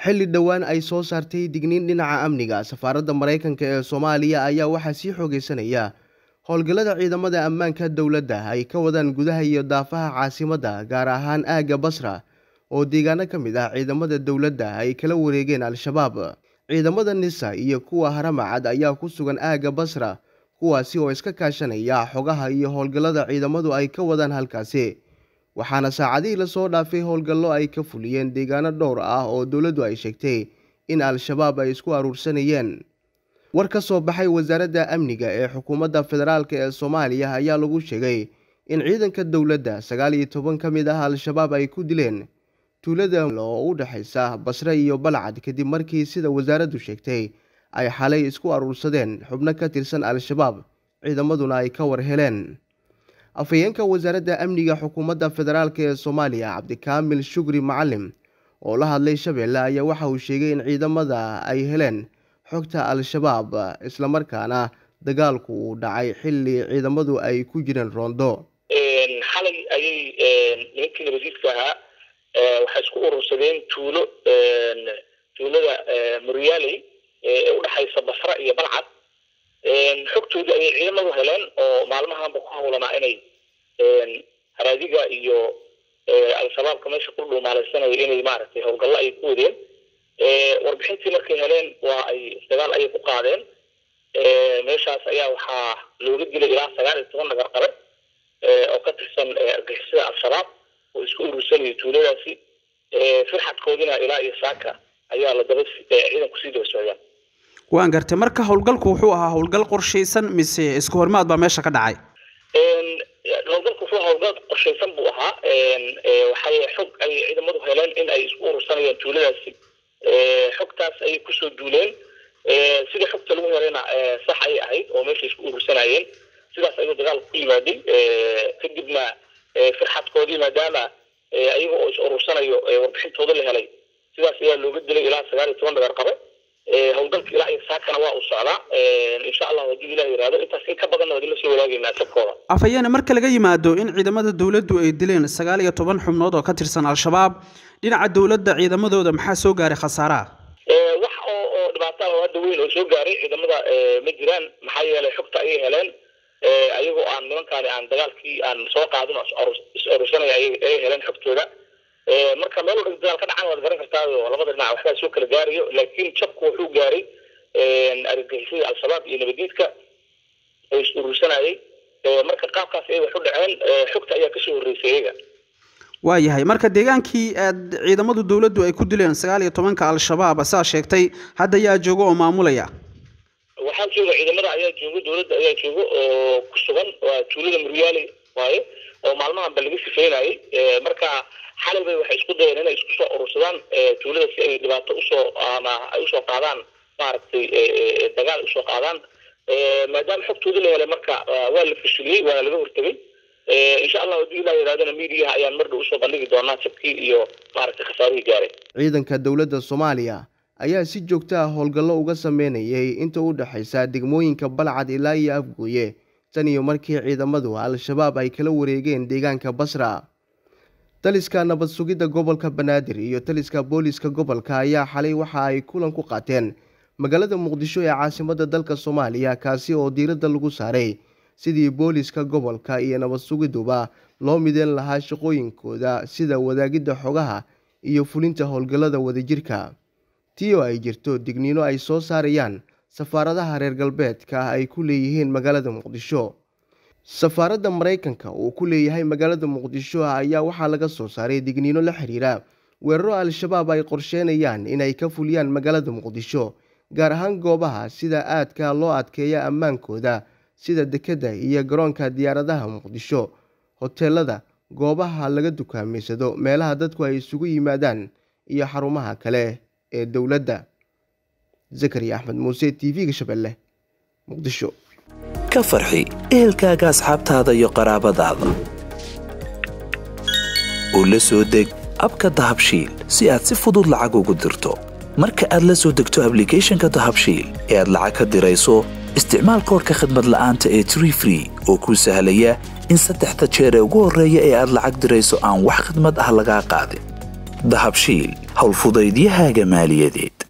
xilli dhowaan ay soo saartay digniin dhinaca amniga safaaradda maraykanka ee soomaaliya ayaa waxaa sii xoogeysanaya howlgallada ciidamada ammaanka dowladda ay ka wadaan gudaha iyo daafaha caasimadda gaar ahaan aagga basra oo deegaano ka mid ah ciidamada dowladda ay kala wareegeen al-shabaab ciidamada nisa iyo kuwa haramacad ayaa ku sugan aagga basra kuwaasi oo iska kaashanaya xogaha iyo howlgallada ciidamadu ay ka wadaan halkaasi waxaana saacadihii lasoo dhaafay howlgallo ay ka fuliyeen deegaano dhowr ah oo dowladdu ay sheegtay in al-shabaab ay isku aruursanayeen war ka soo baxay wasaaradda amniga ee xukuumadda federaalk ee soomaaliya ayaa lagu sheegay in ciidanka dowladda sagaal iyo toban ka mid ah al-shabaab ay ku dileen tuulada oo u dhexaysa basre iyo balcad kadib markii sida wasaaraddu sheegtay ay xalay isku aruursadeen xubno ka tirsan al-shabaab ciidamaduna ay ka war heleen afhayeenka wasaaradda amniga xukuumadda federaalk ee soomaaliya cabdikaamil shukri macalim oo la hadlay shabeelle ayaa waxa uu sheegay in ciidamada ay heleen xogta al-shabaab islamarkaana dagaalku uu dhacay xilli ciidamadu ay ku jireen roondo xalay ayay nimankii nabadiidka ahaa waxay isku urursadeen tuulo tuulada muryaaley ee udhexaysa basra iyo balcad xogtoodii ayay ciidamadu heleen oo maalmahanba ku hawlanaa inay haraadiga iyo al-shabaabka meesha ku dhuumaalaysanaya inay maaragtay howlgallo ay ku wadeen warbixintii markay heleen waa ay dagaal ayay ku qaadeen meeshaas ayaa waxaa looga dilay ilaa sagaal iyo toban nagar qabe oo ka tirsan argixisada al-shabaab oo isku urursanaya tuuladaasi firxadkoodina ilaa iyo saaka ayaa la daba ciidanku sii daba socdaan waan gartay marka howlgalku wuxuu ahaa howlgal qorshaysan mise isku hormaad baa meesha ka dhacay howlgalku wuxuu howlgal qorshaysan buu ahaa waxay xog ay ciidamadu heleen in ay isku urursanayaan tuuladaasi xogtaas ayay kusoo duuleen sida xogta lagu helayna sax ayay ahayd oo meeshay isku urursanayeen sidaas ayuu dagaalku ku yimaaday kadibna firxadkoodii maadaama ayaga oo is urursanayo warbixintooda la helay sidaas ayaa looga dilay ilaa sagaal iyo toban dhagar qabe howlgalka ilaa iyo saakana waa uu socdaa insha allah haddii ilah yihahdo intaas in ka badanna waa idinla soo wadaagaynaa sabkooda afhayeene marka laga yimaado in ciidamada dowladdu ay dileen sagaal iyo toban xubnood oo ka tirsan al-shabaab dhinaca dowladda ciidamadooda maxaa soo gaaray khasaaraha wax oo oo dhibaataa oo hadda weyn oo soo gaaray ciidamada ma jiraan maxaa yeelay xogta ayay heleen ayagoo aan nimankaani aan dagaalkii aan soo qaadin is urursanaya ayay heleen xogtooda marka meel walba dagaal ka dhacan waad garan kartaa oo labada dhinac waxbaa soo kala gaarayo laakiin jabku wuxuu gaaray argagixisada al-shabaab iyo nabadiidka oo is urursanayay marka qaabkaas ay wax u dhaceen xogta ayaa kasoo horreysay iyaga waayahay marka deegaankii aad ciidamadu dowladdu ay ku dileen sagaal iyo tobanka al-shabaab saa sheegtay hadda yaa jooga oo maamulaya waxaa jooga ciidamada ayaa jooga dowladda ayaa jooga oo ku sugan waa tuulada muryaale waaye oo maalmahanba laga sifeynayay marka xalay bay waxay isku dayeen inay isku soo urursadaan tuulada si ay dhibaato usoo ama ay usoo qaadaan maaragtay dagaal usoo qaadaan maadaama xogtooda la helay marka waa la fashiliyey waana laga hortegay insha allah haddii ilah yidhahdana miidiyaha ayaan mar dhow usoo bandhigi doonaa jabkii iyo maaragtay khasaarihii gaaray ciidanka dowladda soomaaliya ayaa si joogto ah howlgallo uga sameynayay inta u dhexaysa degmooyinka balcad ilaa iyo afgooye tan iyo markii ciidamadu al-shabaab ay kala wareegeen deegaanka basra taliska nabad sugidda gobolka banaadir iyo taliska booliska gobolka ayaa xalay waxa ay kulan ku qaateen magaalada muqdisho ee caasimadda dalka soomaaliya kaasi oo diiradda lagu saaray sidii booliska gobolka iyo nabad sugidduba loo mideen lahaa shaqooyinkooda sida wadaagidda xogaha iyo fulinta howlgallada wadajirka tii oo ay jirto digniino ay soo saarayaan safaaradaha reer galbeedka ay ku leeyihiin magaalada muqdisho safaaradda maraykanka uu ku leeyahay magaalada muqdisho ayaa waxaa laga soo saaray digniino la xiriira weeraro al-shabaab ay qorsheynayaan inay ka fuliyaan magaalada muqdisho gaar ahaan goobaha sida aadka loo adkeeya ammaankooda sida dekedda iyo garoonka diyaaradaha muqdisho hoteelada goobaha laga dukaamaysado meelaha dadku ay isugu yimaadaan iyo xarumaha kale ee dowladda zakariya axmed muuse t v-ga shabeelle muqdisho ka farxi ehelkaaga asxaabtaada iyo qaraabadaada u la soo deg abka dahabshiil si aad si fudud lacag ugu dirto marka aad la soo degto ablicathonka dahabshiil ee aad lacag ka dirayso isticmaal koorka khadmad la'aanta ee tree free oo kuu sahlaya in saddexda jeer ee ugu horreeya ee aad lacag dirayso aan wax khadmad ah lagaa qaadin dahabshiil howlfudaydiyahaaga maaliyadeed